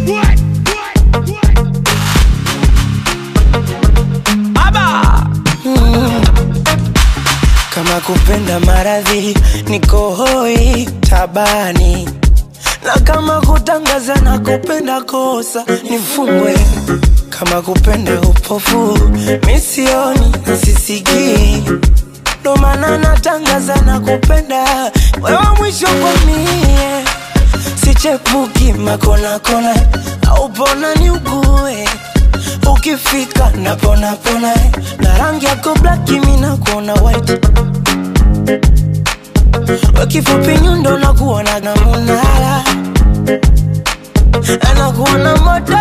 Kama kupenda maradhi niko hoi tabani, na kama kutangaza na kupenda kosa nifungwe. Kama kupenda upofu misioni na sisikii, ndo maana natangaza na kupenda wewe mwisho kwa mie, sichepuki makona kona au pona ni ugue ukifika napona pona na rangi yako black mimi nakuona white wakifupi nyundo na kuona na munala anakuona moto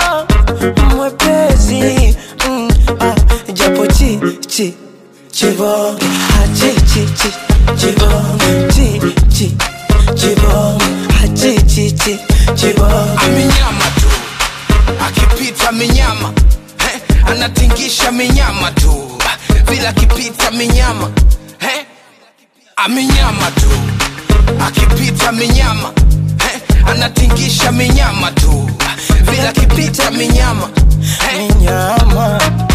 mwepesi mm, ah, japo chi chi chibonge ah, chi chi chi chibonge chi chi chibonge ah, chi chi chi chibonge amenyama tu akipita minyama eh, anatingisha minyama tu vile akipita minyama eh, amenyama tu akipita minyama eh, anatingisha minyama tu vile akipita minyama eh, nyama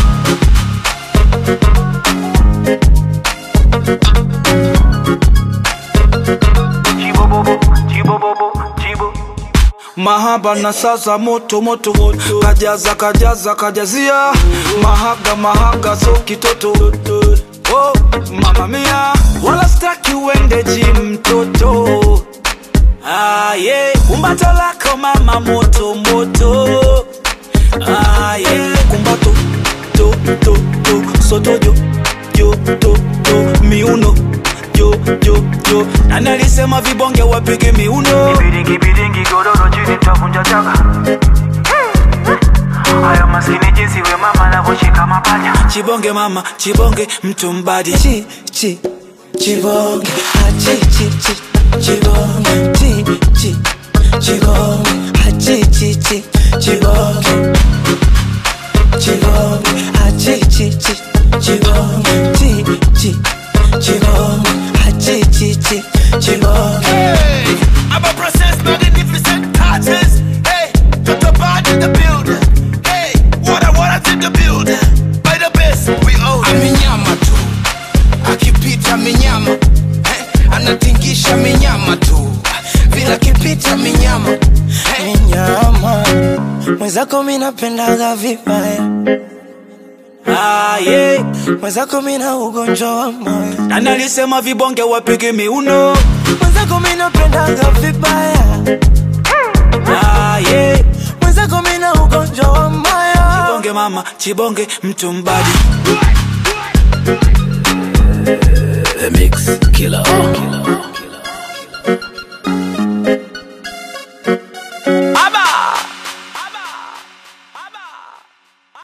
mahaba na sasa moto moto moto kajaza kajaza kajazia mahaga mahaga so kitoto oh, mama mia wala staki uende jim mtoto ah, yeah. kumbato lako mama moto moto ah, yeah. kumbato to to to soto jo jo to to miuno jo jo jo nani alisema vibonge wapige miuno Biringi biringi godoro chini tavunja chaka Haya maskini jinsi we mama anavyoshika mapaja chibonge mama chibonge mtu mbadi chi chi chibonge ah, chi chi chi chibonge chi chi chibonge ah, chi chi chi chibonge chibonge ah, chi chi chi chibonge chi chi chibonge ah, chi chi chi chibonge Hey, I'm a process magnificent touches. Hey, got the bad in the building. Hey, what I want in the building. By the best, we own it. Amenyama tu, akipita minyama. Hey, anatingisha minyama tu, vile akipita minyama. Hey, nyama mwenzako mi napendaga vibaya ah, yeah. mwenzako mi na ugonjwa wa moyo nani alisema vibonge wapige miuno mwenzako mi napendaga vibaya ah, yeah. mwenzako mi na ugonjwa wa moyo chibonge mama chibonge mtu mbadi The Mix Killer.